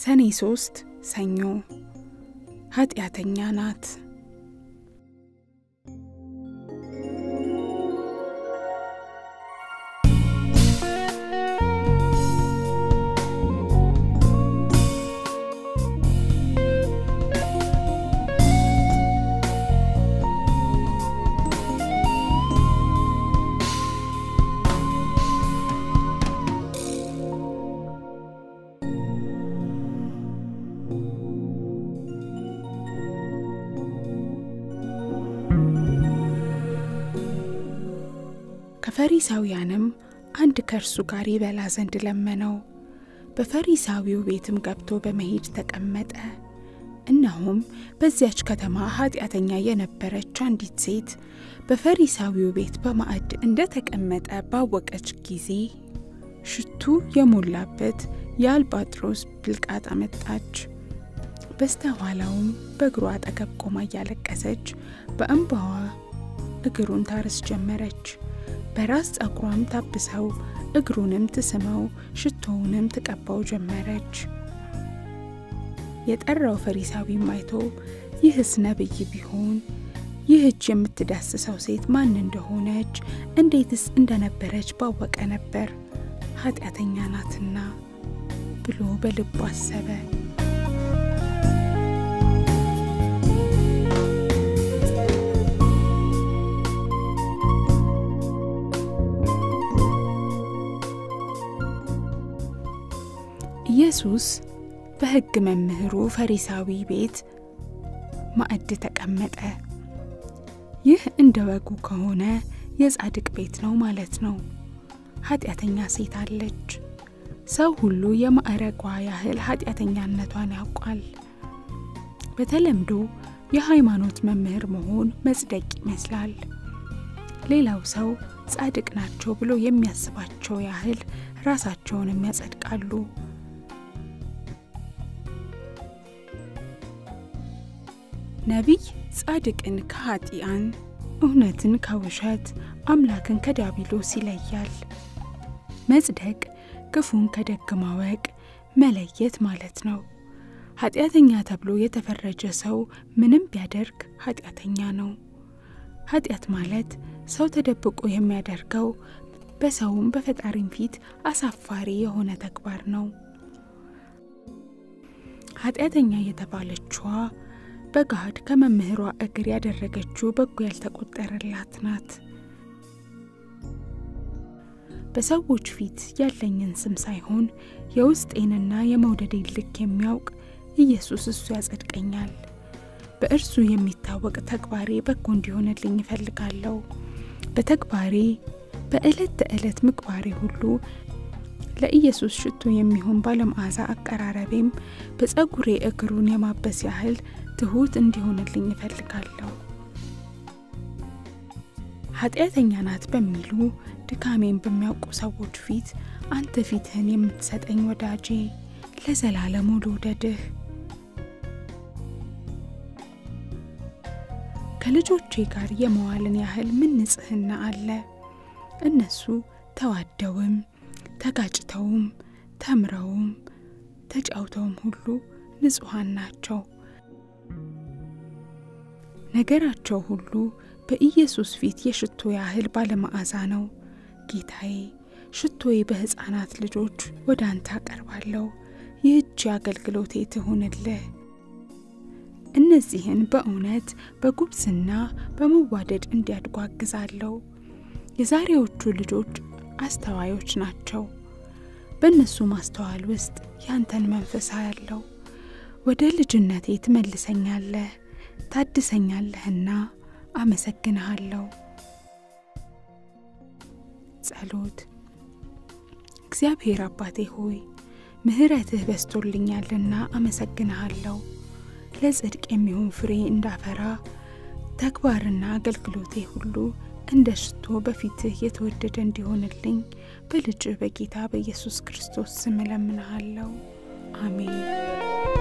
ሰኔ ሶስት ሰኞ ኃጢአተኛ ናት። ከፈሪሳውያንም አንድ ከእርሱ ጋር ይበላ ዘንድ ለመነው። በፈሪሳዊው ቤትም ገብቶ በመሄድ ተቀመጠ። እነሆም በዚያች ከተማ ኃጢአተኛ የነበረች አንዲት ሴት በፈሪሳዊው ቤት በማዕድ እንደ ተቀመጠ ባወቀች ጊዜ ሽቱ የሞላበት የአልባጥሮስ ብልቃጥ አመጣች። በስተኋላውም በእግሩ አጠገብ ቆማ እያለቀሰች በእንባዋ እግሩን ታርስ ጀመረች። በራስ ጸጉሯም ታብሰው እግሩንም ትስመው ሽቶውንም ትቀባው ጀመረች። የጠራው ፈሪሳዊም አይቶ ይህስ ነቢይ ቢሆን ይህች የምትዳስሰው ሴት ማን እንደሆነች እንዴትስ እንደነበረች ባወቀ ነበር፣ ኃጢአተኛ ናትና ብሎ በልቡ አሰበ። ኢየሱስ በሕግ መምህሩ ፈሪሳዊ ቤት ማዕድ ተቀመጠ። ይህ እንደ ወጉ ከሆነ የጻድቅ ቤት ነው ማለት ነው። ኃጢአተኛ ሴት አለች። ሰው ሁሉ የማዕረጓ ያህል ኃጢአተኛነቷን ያውቋል። በተለምዶ የሃይማኖት መምህር መሆን መጽደቅ ይመስላል። ሌላው ሰው ጻድቅ ናቸው ብሎ የሚያስባቸው ያህል ራሳቸውንም ያጸድቃሉ። ነቢይ ጻድቅን ከኃጢአን እውነትን ከውሸት አምላክን ከዲያብሎስ ይለያል። መጽደቅ ክፉን ከደግ ማወቅ መለየት ማለት ነው። ኃጢአተኛ ተብሎ የተፈረጀ ሰው ምንም ቢያደርግ ኃጢአተኛ ነው። ኃጢአት ማለት ሰው ተደብቆ የሚያደርገው በሰውም በፈጣሪም ፊት አሳፋሪ የሆነ ተግባር ነው። ኃጢአተኛ የተባለችዋ በገሃድ ከመምህሯ እግር ያደረገችው በጎ ያልተቆጠረላት ናት። በሰዎች ፊት ያለኝን ስም ሳይሆን የውስጤንና የመውደዴን ልክ የሚያውቅ ኢየሱስ እሱ ያጸድቀኛል። በእርሱ የሚታወቅ ተግባሬ በጎ እንዲሆንልኝ እፈልጋለሁ። በተግባሬ በዕለት ተዕለት ምግባሬ ሁሉ ለኢየሱስ ሽቶ የሚሆን ባለመዓዛ አቀራረቤም በጸጉሬ እግሩን የማበስ ያህል ትሑት እንዲሆንልኝ እፈልጋለሁ። ኃጢአተኛ ናት በሚሉ ድካሜን በሚያውቁ ሰዎች ፊት አንተ ፊትህን የምትሰጠኝ ወዳጄ ለዘላለሙ ልውደድህ። ከልጆቼ ጋር የመዋልን ያህል ምን ንጽሕና አለ? እነሱ ተዋደውም ተጋጭተውም ተምረውም ተጫውተውም ሁሉ ንጹሐን ናቸው። ነገራቸው ሁሉ በኢየሱስ ፊት የሽቶ ያህል ባለመዓዛ ነው። ጌታዬ ሽቶዬ በሕፃናት ልጆች ወደ አንተ አቀርባለሁ። ይህች አገልግሎቴ ትሁንልህ። እነዚህን በእውነት በጉብዝና በመዋደድ እንዲያድጉ አግዛለሁ። የዛሬዎቹ ልጆች አስተዋዮች ናቸው። በእነሱ ማስተዋል ውስጥ ያንተን መንፈስ ያለው ወደ ልጅነቴ ትመልሰኛለህ፣ ታድሰኛለህና አመሰግንሃለሁ። ጸሎት። እግዚአብሔር አባቴ ሆይ ምሕረትህ በስቶልኛልና አመሰግንሃለሁ። ለጽድቅ የሚሆን ፍሬ እንዳፈራ ተግባርና አገልግሎቴ ሁሉ እንደ ሽቶ በፊትህ የተወደደ እንዲሆንልኝ በልጅ በጌታ በኢየሱስ ክርስቶስ ስም እለምንሃለሁ። አሜን።